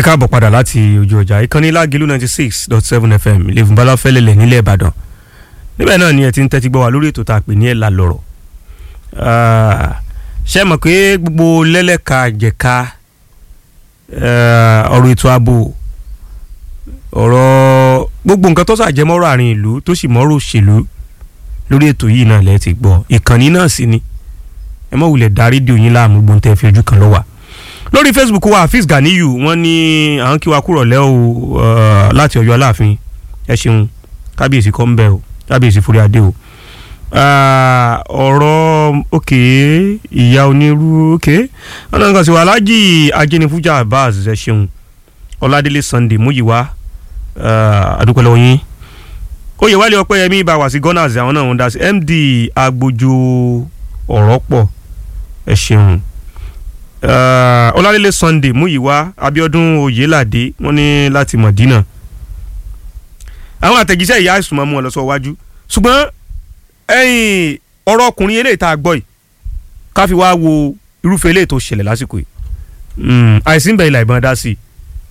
káàbọ̀ padà láti ojú ọjà ìkànnì lágìlú ninety six dot seven fm ilé-ìfún balafẹ́lẹ́lẹ̀ nílẹ̀ ìbàdàn níbẹ̀ náà ni ẹ ti ń tẹ́tí gbọ́ wa lórí ètò tá a pè ní ẹ̀la lọ̀rọ̀ ṣé ẹ mọ̀ pé gbogbo lẹ́lẹ́ka jẹ̀ka ọ̀rọ̀ ètò ààbò ọ̀rọ̀ gbogbo nǹkan tó ṣàjẹmọ́rọ̀ àárín ìlú tó sì mọ́rọ̀ òṣèlú lórí ètò yìí náà lẹ́ẹ̀ ti gbọ́ ìkànnì náà sì ni ẹ mọ̀ wulẹ̀ dá rédíò yín láàmú gbóǹtẹ́ fi ojú kan lọ́wọ́ lórí facebook wa hafiz ganiyu wọ́n ní àwọn kí wa kúrò lẹ́ o láti ọ̀yọ́ aláàfin ẹ ṣeun kábíyèsí kọ́ ń bẹ̀ o kábíyèsí forí adé o ọ̀rọ̀ òkè ìyá onírú òkè ọ̀nà nǹkan sì wà alájì ajínifújà abbas ẹ ṣeun ọládélé sunday múyìwá àdúpẹ́ lọ́wọ́ yín oyè wálé ọpẹ́yẹmí bá wà sí gunners àwọn náà ń dá sí md agbójú ọ̀rọ̀ pọ̀ ẹ ṣeun ọlálélé sunday múyìwá abiodun oyèládé wọ́n ní láti mọ̀dínà àwọn àtẹ̀jíṣẹ́ ìyá àìsùn máa mú wọn lọ sọ wájú ṣùgbọ́n ẹ̀yìn ọ̀rọ̀ ọkùnrin eléyìí tá a gbọ́ yìí ká fi wá wo irúfẹ́ eléyìí tó ṣẹlẹ̀ lásìkò yìí àìsí ń bẹ ilà ìbọn dá sí i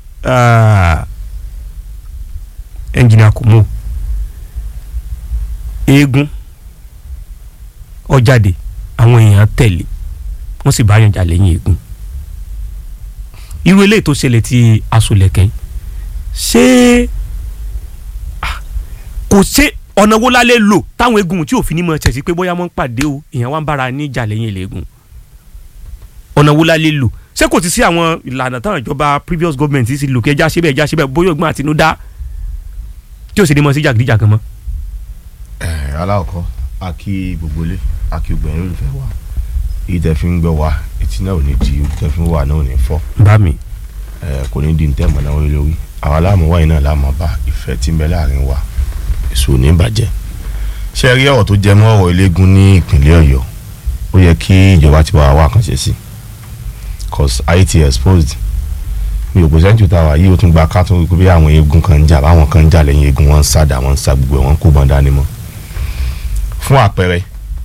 ẹnjìnìà kò mú eégún ọjàde àwọn èèyàn tẹ̀lé wọ́n sì bá yàn jà lẹ́yìn eégún irú eléyìí tó ṣẹlẹ̀ ti aṣọlẹ̀kẹ́ ṣé kò ṣe ọ̀nà wo lálẹ́ lò táwọn eégún tí òfin ní mọ̀ ṣẹ̀sí pé bóyá wọ́n ń pàdé o èèyàn wá ń bára ní ìjà lẹ́yìn ìlẹ́gùn ọ̀nà wo lálẹ́ lò ṣé kò ti sí àwọn ìlànà táwọn ìjọba previous government ti lò kí ẹja ṣe bẹ́ẹ̀ ẹja ṣe bẹ́ẹ̀ bóyá ògbọ́n àtinúdá tí ò sì ní mọ̀ sí jàgídíjàgan mọ́. ẹ aláwọ̀kọ́ a kí gbogbo ilé a kí gbogbo ẹ̀rín olùfẹ́ wa ìtẹ̀ fi ń gbọ́ wa etí náà ò ní di ìtẹ̀ fi ń wà náà ò ní fọ́ bá mi. ẹ kò ní di ntẹ́ mọ̀ náà wọlé lórí àwọn aláàmú wáyé náà láàmú bá ìfẹ́ tí ń bẹ láàrin wa èso ò ní bàjẹ́ ṣé ẹ rí ọ̀rọ̀ tó jẹ mọ́ ọ̀rọ̀ eléégún ní ìpínlẹ̀ ọ̀yọ́ ó yẹ kí ìjọba ti wá wá àkànṣe sí cause it exposed mi ò kò sẹ́ńtù tá a wà yìí ó tún gba ká tún wípé bí àwọn eégún kan ń jà báwọn kan ń jà lẹ́yìn eégún wọn ń sádà wọn ń sa gbogbo ẹ̀ wọn kó bọ́n dání mọ́ fún àpẹẹrẹ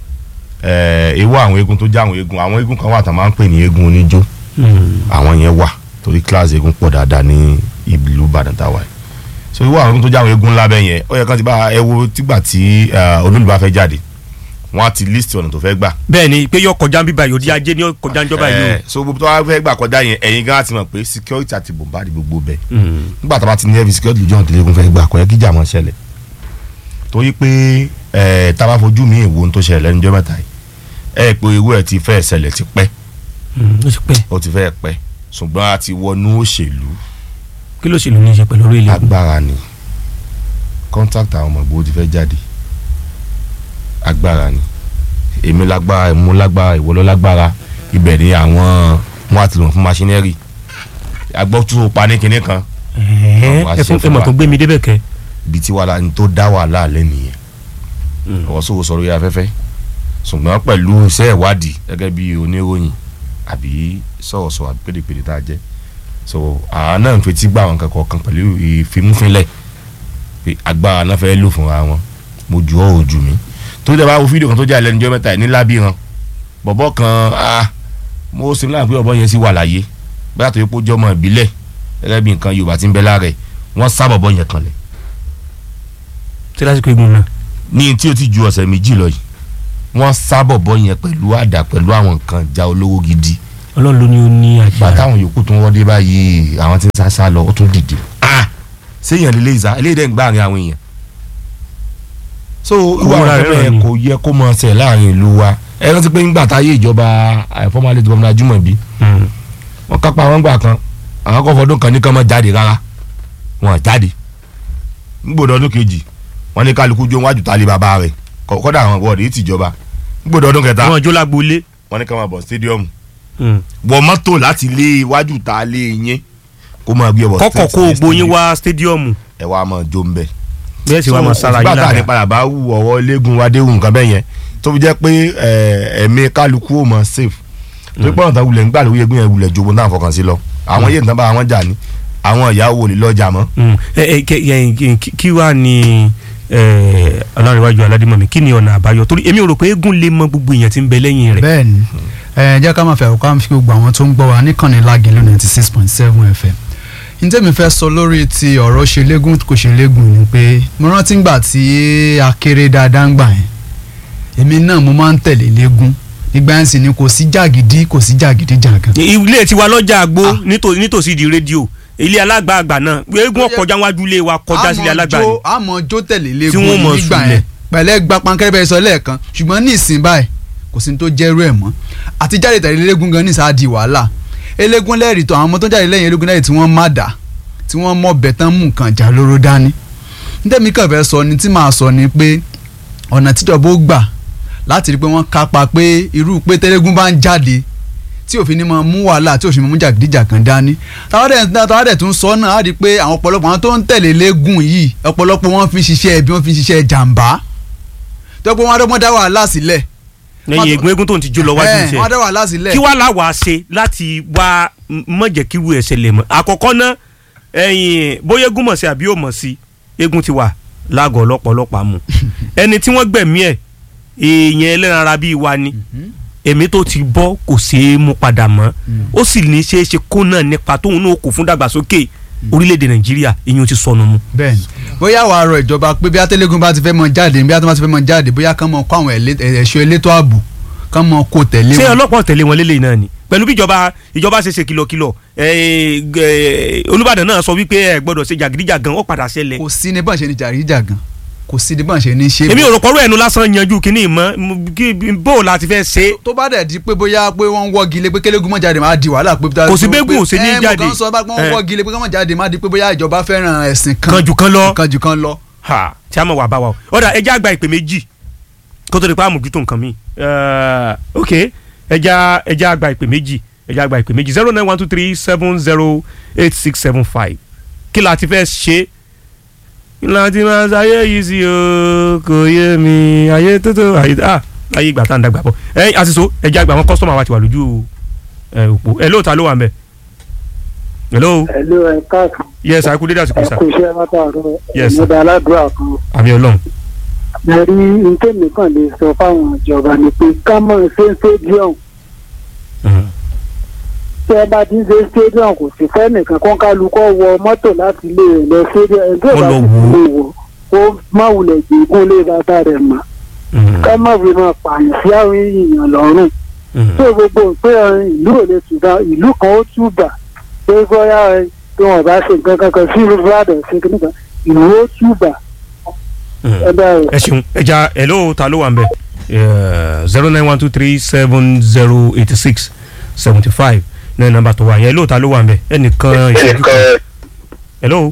ewu àwọn eégún tó jẹ́ àwọn eégún àwọn eégún kan wà tá a máa ń pè ní eégún oníjó àwọn yẹn wà torí kíláàsì eégún pọ̀ dáadáa ní ìlú Ìbàdàn tá a wà yìí so ewu àwọn eégún tó jẹ́ àwọn eégún ńlá bẹ́ẹ̀ yẹn ó yẹ kán ti bá ẹ wo tígbà tí olólùbá fẹ́ jáde wọ́n á ti list ọ̀nà tó fẹ́ gbà. bẹ́ẹ̀ ni pé yọ kọjá bíbá yìí òdi ajé ni yọ kọjá níjọba yìí o. so gbogbo tó wá fẹ́ gbà kọjá yẹn ẹ̀yin gan ti mọ̀ pé security àti bombard gbogbo bẹ́ẹ̀ nígbà tó bá ti ní heavy security lójú ọ̀nà tó léegun fẹ́ gbà kọ́ yẹ kí ìjà máa ṣẹlẹ̀ torí pé tá a bá fojú mi ìwo ohun tó ṣẹlẹ̀ lẹ́nu jọ́ mẹ́ta yìí ẹ pé ewu ẹ ti fẹ́ ṣẹlẹ̀ ti pẹ́ ó ti pẹ́. ó ti fẹ́ pẹ́ ṣùgbọ́n a ti wọnú òṣèlú kí ló ṣèlú ní í ṣe pẹ̀lú orí ilé. agbára ni contact àwọn ọmọ ìgbòho ti fẹ́ jáde agbára ni èmi lágbára èmi lágbára ìwọ ló lágbára ibẹ̀ ni àwọn wọn àti lòun fún machinery agbọ́tú pa ní kinní kan ẹ fún ẹ mọ̀ tó gbé mi débẹ̀ kẹ́. ibi tí wàhálà ní tó dá wàhálà alẹ́ nìyẹn ọ̀rọ̀ sọ̀rọ̀ sọ̀rọ̀ yẹ afẹ́fẹ́ ṣùgbọ́n pẹ̀lú iṣẹ́ ìwádìí gẹ́gẹ́ bí oníròyìn àbí sọ̀rọ̀sọ̀rọ̀ àbí pèdèpèdè tá a jẹ́ so àwọn náà ń fetí gbà wọn kankan kan pẹ̀lú ìfimúfinlẹ̀ pé agbára náà fẹ́ lò fúnra wọn mo ju ọ́ ojú mi tó dẹ̀ bá wo fídíò kan tó jẹ́ àlẹ́ níjọ́ mẹ́ta ní lábìrán bọ̀bọ̀ kan ah mo sì ń láàpẹ́ ọ̀bọ yẹn sì wà láyé bóyá tó yẹ kó jọmọ ìbílẹ̀ gẹ́gẹ́ bí nǹkan Yorùbá ti ń bẹ lára ẹ̀ wọ́n sá bọ̀bọ̀ yẹn kanlẹ̀ tí lásìkò egun náà. ní tí o ti ju ọ̀sẹ̀ méjì lọ yìí wọ́n sá bọ̀bọ̀ yẹn pẹ̀lú àdá pẹ̀lú àwọn nǹkan ja olówó gidi Ọlọ́run ló ní ó ní gbà agbára. táwọn yòókù tó ń wọ́n dé báyìí àwọn tí ń sá sá lọ ó tún dìde ah séèyàn lè léyìí sá eléyìí dẹ̀ ń gbá àárín àwọn èèyàn so irú àwọn Òwúrọ̀ ọ̀rẹ́ rẹ̀ yẹn ni. kò yẹ kó mọ ṣe láàrin ìlú wa ẹ rántí pé ńgbà táyé ìjọba àìfọ́málẹ̀ tó gómìnà Ajímọ̀bí Mm. wọ́n kápá àwọn gbà kan àwọn kọ́ fọdún kan ní kán mọ́ jáde rárá wọn jáde ńgbòdò ọdún kejì wọ́n ní kálukú jó wájú tálé bàbá rẹ̀ kọ́- kọ́dà àwọn wọ́ọ̀dì yìí tìjọba ńgbòdò ọdún kẹta wọn jó lágboolé. wọ́n ní ká máa bọ̀ stadium Mm. wọ mọ́tò láti lé iwájú ta lé yín kó máa gbé ọbọ̀ kọ́kọ́ kó gbogbo yín wá stadium ẹ wá máa jó ń bẹ̀. bẹ́ẹ̀ sì wá máa sára yín bàtà ní lára. padà bá wù ọwọ́ léegun wádéhùn nǹkan bẹ́ẹ̀ yẹn tó fi jẹ́ pé ẹ, ẹ̀mí kálukú ò mọ̀ safe tó pé ọ̀tá wulẹ̀ ń gbà lóye gbìyànjú wulẹ̀ jogbo náà fọkàn sí lọ àwọn yéèntàn bá àwọn jà ní àwọn ìyàwó olè lọ́jà mọ́. Mm. ẹ ẹ kẹ- ẹ, kí- kí- kí wàá ní ẹ, Ọlárẹ̀wájú Aládìmọ̀mí kí ni ọ̀nà àbáyọ torí èmi ò rò pé eégún lè mọ gbogbo èèyàn tí ń bẹ lẹ́yìn rẹ̀. bẹ́ẹ̀ ni ẹ jẹ́ ká máa fẹ́ ọ̀ká fi gbogbo àwọn tó ń gbọ́ wa níkànnì lágẹ̀lú ninety six point seven fm ní tẹ́mi fẹ́ sọ lórí ti ọ̀rọ̀ ṣe légún kò ṣe légún ni pé mo rántí ngbà tí a kéré dáadáa ń gbà yẹn èmi náà mo máa ń tẹ̀lé légún nígbà yẹn sì ni kò sí jàgídí kò sí jàgídí jàgàn. ilé tiwa lọ́jà àgbo Ah. nítò- nítòsí di rédíò ilé alágbààgbà náà eégún ọ̀kọjá wájú ilé wa kọjá sílé alágbà ni. àmọ́ jó tẹ̀lé Tí légún wọ́n mọ̀ nígbà sùlẹ̀. yẹn pẹ̀lẹ́ gba pankẹ́rẹ́ bẹ́ẹ̀ sọ lẹ́ẹ̀kan ṣùgbọ́n ní ìsìn báyìí kò sí ní tó jẹ́rú ẹ̀ mọ́ àti jáde tẹ̀lé légún gan ní sáà di wàhálà elégún lẹ́rìí tó àwọn ọmọ tó jáde lẹ́yìn elégún lẹ́rìí tí wọ́n má dà tí wọ́n mọ̀ bẹ̀ tán mú nǹkan jà lóró dání nítorí kàn fẹ́ sọ ni tí màá sọ ni pé ọ̀nà tíjọba ó gbà láti rí i pé wọ́n kápá pé irú pé tẹ́lẹ́gún bá ń jáde tí òfin ni máa mú wàhálà tí òfin máa mú jàgídíjàgan dání táwọn dẹ̀ táwọn dẹ̀ tún sọ náà á rí i pé àwọn ọ̀pọ̀lọpọ̀ àwọn tó ń tẹ̀lé légún yìí ọ̀pọ̀lọpọ̀ wọn fi ń ṣiṣẹ́ ẹbí wọn fi ń ṣiṣẹ́ jàǹbá tó pé wọn adọ́gbọ́n dá wàhálà sílẹ̀ lẹ́yìn eégún eégún tó ń ti jó lọ wájú ẹ̀, iṣẹ́ wọn dá wàhálà sílẹ̀ kí wàá láwàá ṣe láti wá mọ̀jẹ̀kíru ẹ̀ ṣẹlẹ̀ mọ́ àkọ́kọ́ náà ẹ̀yìn bóyá eégún mọ̀ sí àbí ò mọ̀ sí eégún ti wà lágọ̀ọ́ ọlọ́pọ̀lọpàá mu ẹni tí wọ́n gbẹ̀mí ẹ̀ èèyàn ẹlẹ́ran ara bíi wa ni èmi tó ti bọ́ kò ṣeé mú padà mọ́ ó sì ní ṣeé ṣe kó náà nípa tóun náà kò fún dàgbàsókè orílẹ̀-èdè nàìjíríà ìyẹn ti sọnù mu. bẹ́ẹ̀ni bóyá wàá rọ ìjọba pé bí atẹlẹgùn bá ti fẹ́ mọ jáde bí atẹlẹgùn bá ti fẹ́ mọ jáde bóyá kán mọ kó àwọn ẹlẹ- ẹ̀ṣọ́ elétò ààbò kán mọ kó tẹ̀lé ṣé wọn. ọlọ́pàá tẹ̀lé wọn lélẹ́yìn náà ni pẹ̀lú bí ìjọba ìjọba ṣe ṣe kìlọ̀kìlọ̀ ẹ̀, ẹ̀, olùbàdàn náà sọ wípé ẹ gbọ́dọ̀ ṣe jàgídíjàgan ó padà ṣẹlẹ̀ kò sí ní bọ́n ṣe ní jàríjàgan kò sí ní bọ́n ṣe ní ṣe. èmi ò rò pọ̀rọ̀ ẹnu lásán yanjú kínní mọ́ bó o la ti fẹ́ ṣe é. tó bá dẹ̀ di pé bóyá pé wọ́n ń wọ́gi lé pé kélégún mọ́ jáde máa di wàhálà pé. Kò sí bẹ́gùn ò sí ní jáde. ẹ mo kàn sọ bá pé wọ́n Eh. wọ́gi lé pé kọ́mọ̀ jáde máa di pé bóyá ìjọba fẹ́ràn ẹ̀sìn kan kan jù kan lọ kan jù kan lọ. ha tí a mọ̀ wà bá wa o ọ̀dà ẹja àgbà ìpè méjì kó tó di pa àmójútó nǹkan mi ok ẹja ẹja àgbà ìpè méjì ẹja àgbà ìpè méjì zero nine one two three seven zero eight six seven five kí la ti fẹ́ ṣe ìlànà tí máa ṣayé yìí sí o kò yé mi ayé tótó ayé ah ayé ìgbà tá à ń dàgbà bọ̀ ẹ àṣìṣe ẹja àgbà àwọn kọ́sọ́mà wa ti wà lójú ẹ òpó ẹ lóòótá ló wà ń bẹ̀ hello Hello, ẹ káàkiri. yes àìkú dédé àsìkò ẹ sà kú iṣẹ́ látàárọ̀. Yes, sir. ìmúdà aládùúrà kan. àmì ọlọ́run mo rí ntẹ́mi kan lè sọ fáwọn ìjọba ni pé ká mọ̀ ṣe stadium. Mhm. tí ẹ bá ti ń ṣe stadium kò sí fẹ́ nìkan kó kálukọ́ wọ mọ́tò láti ilé rẹ̀ lọ stadium. ẹ̀ tó Wọ́n bá lọ ti wò ó. lè wọ̀ ó má wulẹ̀ gbégún lé bàbá rẹ̀ mọ́. Mhm. ká má fi máa pààyàn sí àwọn èèyàn lọ́rùn. Mhm. tó gbogbo pé ìlú ò lè tùbà ìlú kan ó túbà pé bóyá ẹ, tí wọn bá ṣe nǹkan kankan sí ìlú Ìbàdàn ṣe kí nìkan ìlú ó túbà Mhm. ẹ bá rẹ. ẹ ṣeun ẹja hello ta ló wà ń bẹ zero nine one two three seven zero eighty six seventy five náà nọ́mbà tó wà yẹn hello ta ló wà ń bẹ ẹnìkan ìṣẹ́jú kan hello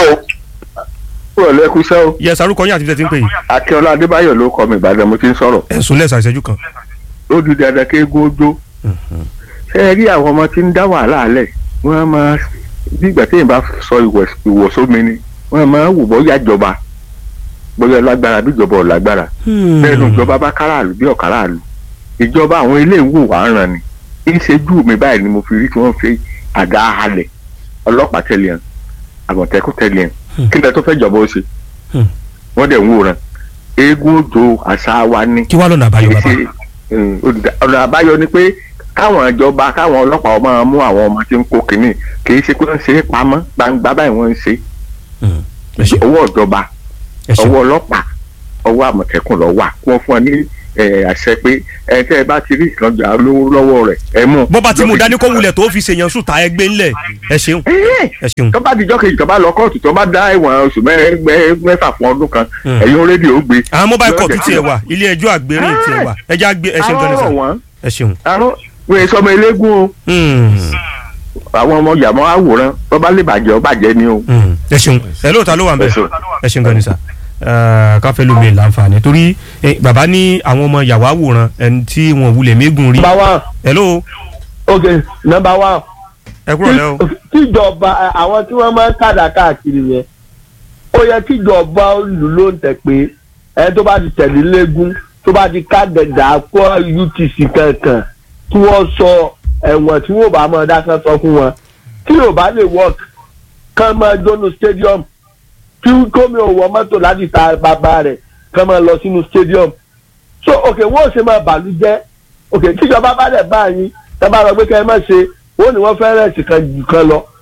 kúrò lẹ́kú sẹ́ o yes arúkọ yín àti fífẹ́ tí ń pè yìí akínọlá adébáyọ̀ ló kọ mi ìbàdàn mo ti ń sọ̀rọ̀ ẹ̀sùn lẹ́sà ìṣẹ́jú kan. ó di dandan kí eégún ó jó ṣé ẹ rí àwọn ọmọ tí ń dá wàhálà lẹ̀ wọ́n máa bí ìgbà téèyàn bá sọ ìwọ̀- ìwọ̀sómi ni wọ́n máa wù bọ́ yàjọba bóyá lágbára bí ìjọba ò lágbára bẹ́ẹ̀ nu ìjọba bá káràlú bí ọ̀káràlú ìjọba àwọn ilé ìwò wà ń ràn ni kí n ṣe jù mí báyìí ni mo fi rí tí wọ́n fi àdá halẹ̀ ọlọ́pàá tẹ̀lé hàn àmọ̀tẹ́kùn tẹ̀lé hàn kí n tẹ́ tó fẹ́ jọba ó ṣe Hmm. wọ́n dẹ̀ ń wòran eégún òjò àṣà wa ní kí wàá lọ́nà àbáyọ bàbá. ṣe, mm, olùdá- ọ̀nà àbáyọ ni pé káwọn ìjọba káwọn ọlọ́pàá máa mú àwọn ọmọ tí ń kó kínní kì í ṣe pé wọ́n ń ṣe é pamọ́ gbangba báyìí wọ́n ń ṣe Mhm. ẹ ṣeun ọwọ́ ìjọba ẹ ṣeun ọwọ́ ọlọ́pàá ọwọ́ àmọ̀tẹ́kùn ló wà wọ́n fún ọ ní eh, àṣẹ pé ẹ tẹ́ ẹ bá ti rí ìkànjà lówó lọ́wọ́ rẹ̀ ẹ mú. bó bá ti mú dání kó wulẹ̀ tó fi ṣèyàn sùn ta ẹgbẹ́ ńlẹ̀ ẹ ṣeun Ẹ́ẹ̀, ẹ ṣeun tó bá dijọ́ kejì tó bá lọ kóòtù tó bá dá ẹ̀wọ̀n oṣù mẹ́- mẹ́- mẹ́fà fún ọdún kan Hmm. ẹ̀yin rédíò gbé. àwọn mobile court Lọ́jọ́ tiẹ̀ wà ilé ẹjọ́ àgbérìn tiẹ̀ wà ẹja gbé ẹ ṣeun gan ni àárọ̀ sà wọn ẹ ṣeun. àárọ̀ wọ́n èso ọmọ eléégún o Mhm. àwọn ọmọ yàmọ́ àwòrán tó bá lè bàjẹ́ ọ bàjẹ́ ni o. Mhm. ẹ ṣeun hello ta ló wà ń bẹ Ẹ ṣeun. ẹ ṣeun gan ni sà káfẹ́ lómi láǹfààní torí eh, bàbá ní àwọn ọmọ yàwó àwòrán ẹni tí wọn wulẹ̀ mégun rí number one hello okay number one ẹ kúrò lẹ́ o. tíjọba àwọn tí wọ́n máa ń kàdà káàkiri yẹn ó yẹ kíjọba lù ló ń tẹ̀ pé ẹni tó bá ti tẹ̀lé légún tó bá ti kádẹ̀dà kó utc kankan tí wọ́n sọ ẹ̀wọ̀n tí wọ́n bá máa dákan sọ fún wọn tí yóò bá lè work kán máa jóná stadium kí gómìnà wọ mọ́tò láti ta bàbá rẹ̀ kán máa lọ sínú stadium so ok wọ́n ò ṣe máa bàlú jẹ́ ok tíjọba bá dẹ̀ bá yín tẹ́ bá lọ pé kẹ́ ẹ má ṣe wọ́n ní wọ́n fẹ́ rẹ̀sì kan jù kan lọ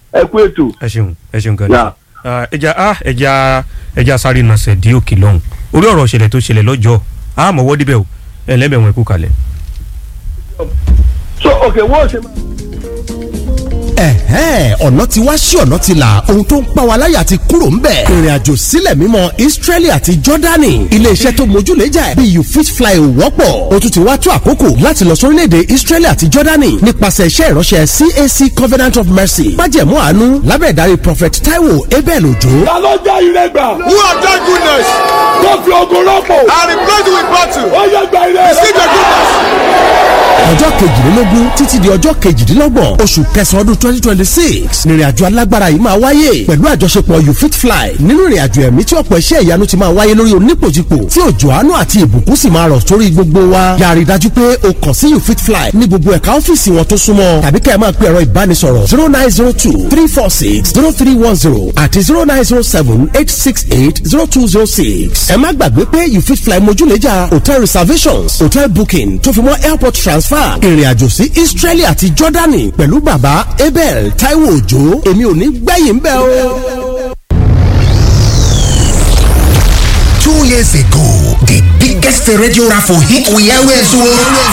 ẹ kú ètò. ẹ ṣeun ẹ ṣeun gan ni Yeah. Ah, ẹja ah, ẹja ẹja sáré nàṣẹ dí òkè lọ́hùn orí ọ̀rọ̀ ìṣẹ̀lẹ̀ tó ṣẹlẹ̀ lọ́jọ́ a mọ̀wọ́ díbẹ̀ o ẹ lẹ́bẹ̀ẹ́ wọn kú kalẹ̀. so okay wọ́n ṣe máa. ẹ̀hẹ́n ọ̀nà ti wá sí ọ̀nà ti là ohun tó ń pa wá láyà ti kúrò ń bẹ̀. ìrìn àjò sílẹ̀ mímọ́ Israeli àti Jordani iléeṣẹ́ tó mójúlẹ́jà ẹ̀ bí you fit fly ò wọ́pọ̀ o tún ti wá tó àkókò láti lọ sórílẹ̀-èdè Israeli àti Jordani nípasẹ̀ iṣẹ́ ìránṣẹ́ CAC Covenant of Mercy májẹ̀mú àánú lábẹ́ ìdarí Prophet Taiwo Abel Ojo. ta ló já ire gbà. Who have done goodness tó fi ogun rọ́pò. and replaced with battle? ó yẹ gba ire rẹ. Receive your goodness. ọjọ́ kejìlélógún títí di ọjọ́ kejìdínlọ́gbọ̀n oṣù kẹsàn-án ọdún twenty twenty six nírìnàjò alágbára yìí máa wáyé pẹ̀lú àjọṣepọ̀ you fit fly nínú ìrìnàjò ẹ̀mí tí ọ̀pọ̀ iṣẹ́ ìyanu ti máa wáyé lórí onípòjìpò tí òjò àánú àti ìbùkún sì máa rọ̀ sórí gbogbo wa yàrá ìdájú pé o kàn sí you fit fly ní gbogbo ẹ̀ka ọ́fíìsì wọn tó súnmọ́ tàbí kẹ́ ẹ máa pe ẹ̀rọ ìbánisọ̀rọ̀ zero nine zero two three four six zero three one zero àti zero nine zero seven eight six eight zero two zero six ẹ má gbàgbé pé you fit fly mojúlẹ́jà hotel reservations hotel booking tó fi mọ́ airport transfer ìrìnàjò sí Israeli àti Jordani pẹ̀lú bàbá Abel Taiwo Òjó èmi ò ní gbẹ̀yìn bẹ́ẹ̀ o. Two years ago, the biggest radio raffle hit we always won.